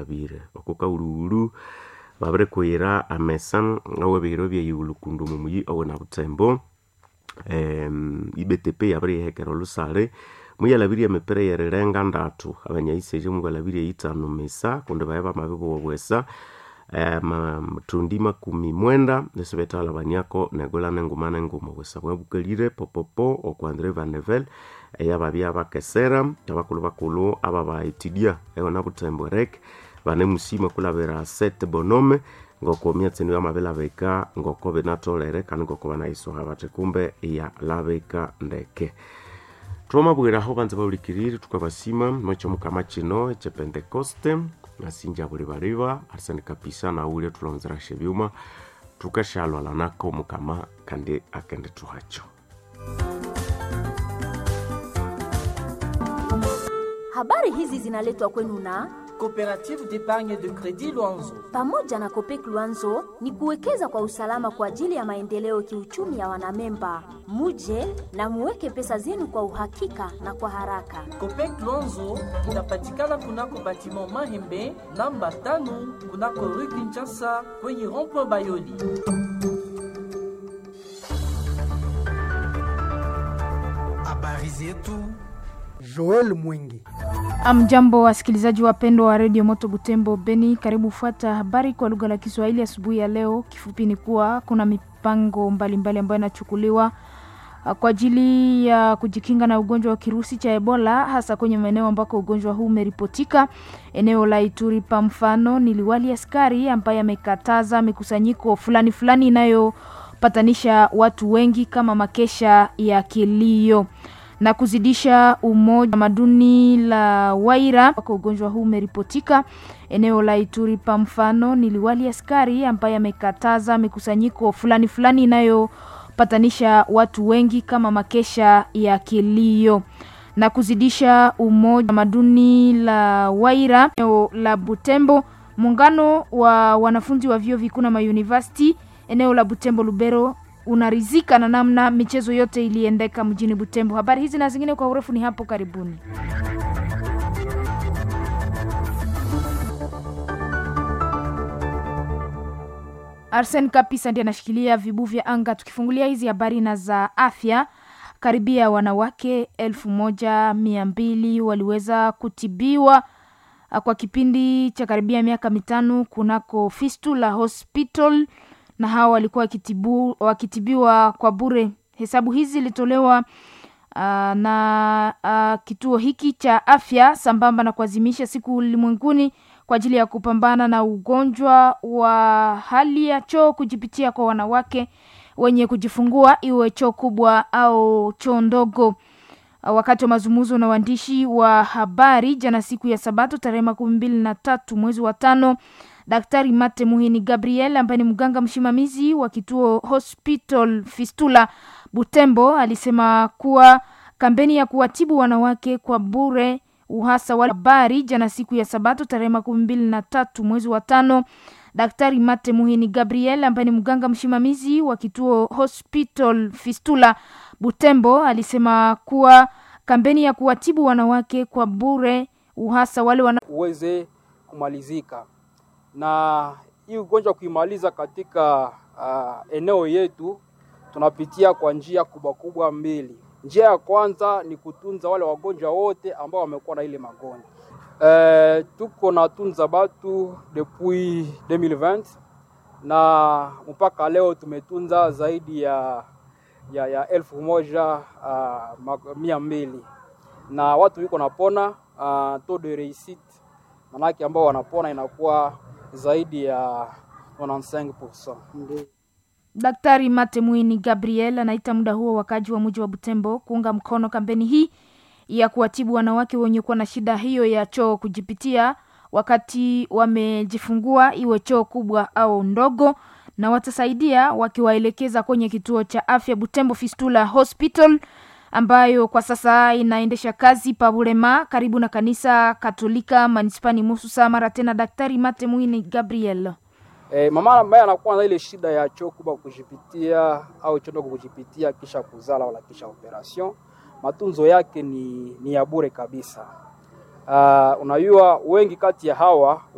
muyalabire okukaululu babire kwira amesa awebiro byeyulukundu mumuyi owena butembo em, ibtp yabire yihekera olusale muyalabirye emipira yerirenga ndatu abanyaisije muyalabirye itano misa kundi baye bamabibuwa bwesa matundi makumi mwenda nisibetala baniako negola nenguma nenguma bwesa bwabukalire popopo okwanzire vanevel eyababya bakesera abakulu bakulu aba baitidia eona butembo rek bane musima kulabira set bonome ngoko myatsi niyo amabelabeka ngoko binatolere kandi ngoko banaisoha bati kumbe ya labeka ndeke twamabwiraho banza baulikirire tukabasima nocho mukama kino ekyepentekoste nasinja buli baliba arisani kapisa naulya tulonzera shebyuma tukashalwala nako mukama kandi akende tuhacho Habari hizi zinaletwa kwenu na Coopérative d'épargne de crédit Luanzo. pamoja na Kopek Luanzo ni kuwekeza kwa usalama kwa ajili ya maendeleo kiuchumi ya wanamemba. Muje na muweke pesa zenu kwa uhakika na kwa haraka. Copec Luanzo inapatikana kunako batiment Mahembe namba tano kunako rue Kinshasa kwenye rond-point Bayoli. habari zetu Joel Mwingi. Amjambo wasikilizaji wapendwa wa redio Moto Butembo Beni, karibu fuata habari kwa lugha la Kiswahili asubuhi ya leo. Kifupi ni kuwa kuna mipango mbalimbali ambayo inachukuliwa ah, kwa ajili ya kujikinga na ugonjwa wa kirusi cha Ebola, hasa kwenye maeneo ambako ugonjwa huu umeripotika. Eneo la Ituri pa mfano, ni liwali askari ambaye amekataza mikusanyiko fulani fulani inayopatanisha watu wengi kama makesha ya kilio na kuzidisha umoja tamaduni la Waira ambako ugonjwa huu umeripotika. Eneo la Ituri pa mfano, ni liwali askari ambaye amekataza mikusanyiko fulani fulani inayopatanisha watu wengi kama makesha ya kilio na kuzidisha umoja tamaduni la Waira. Eneo la Butembo, muungano wa wanafunzi wa vyuo vikuu na mauniversity eneo la Butembo Lubero unarizika na namna michezo yote iliendeka mjini Butembo. Habari hizi na zingine kwa urefu ni hapo karibuni. Arsen Kapisa ndiye anashikilia vibu vya anga. Tukifungulia hizi habari na za afya, karibia wanawake elfu moja mia mbili waliweza kutibiwa ah, kwa kipindi cha karibia miaka mitano kunako Fistula Hospital na hawa walikuwa wakitibu, wakitibiwa kwa bure. Hesabu hizi zilitolewa uh, na uh, kituo hiki cha afya sambamba na kuadhimisha siku ulimwenguni kwa ajili ya kupambana na ugonjwa wa hali ya choo kujipitia kwa wanawake wenye kujifungua, iwe choo kubwa au choo ndogo. Uh, wakati wa mazungumzo na waandishi wa habari jana siku ya Sabato tarehe makumi mbili na tatu mwezi wa tano Daktari Mate Muhini Gabriel ambaye ni mganga msimamizi wa kituo Hospital Fistula Butembo alisema kuwa kampeni ya kuwatibu wanawake kwa bure uhasa wa habari jana siku ya Sabato tarehe makumi mbili na tatu mwezi wa tano. Daktari Mate Muhini Gabriel ambaye ni mganga msimamizi wa kituo Hospital Fistula Butembo alisema kuwa kampeni ya kuwatibu wanawake kwa bure uhasa wale wana uweze kumalizika na hii ugonjwa kuimaliza katika uh, eneo yetu tunapitia kwa njia kubwa kubwa mbili. Njia ya kwanza ni kutunza wale wagonjwa wote ambao wamekuwa na ile magonjwa. Uh, tuko na tunza batu depuis 2020 na mpaka leo tumetunza zaidi ya ya, ya elfu moja uh, ma- mia mbili na watu wiko napona uh, taux de réussite manake ambao wanapona inakuwa zaidi ya 95%. Ndio. Daktari Mate Mwini Gabriel anaita muda huo wakaji wa mji wa Butembo kuunga mkono kampeni hii ya kuwatibu wanawake wenye kuwa na shida hiyo ya choo kujipitia wakati wamejifungua, iwe choo kubwa au ndogo, na watasaidia wakiwaelekeza kwenye kituo cha afya Butembo Fistula Hospital ambayo kwa sasa inaendesha kazi Pabulema karibu na kanisa Katolika manispani Mususa. Mara tena Daktari Mate Mwini Gabriel. E, mama ambaye anakuwa na ile shida ya choo kubwa kujipitia au choo ndogo kujipitia kisha kuzala wala kisha operation, matunzo yake ni, ni ya bure kabisa. Uh, unajua wengi kati ya hawa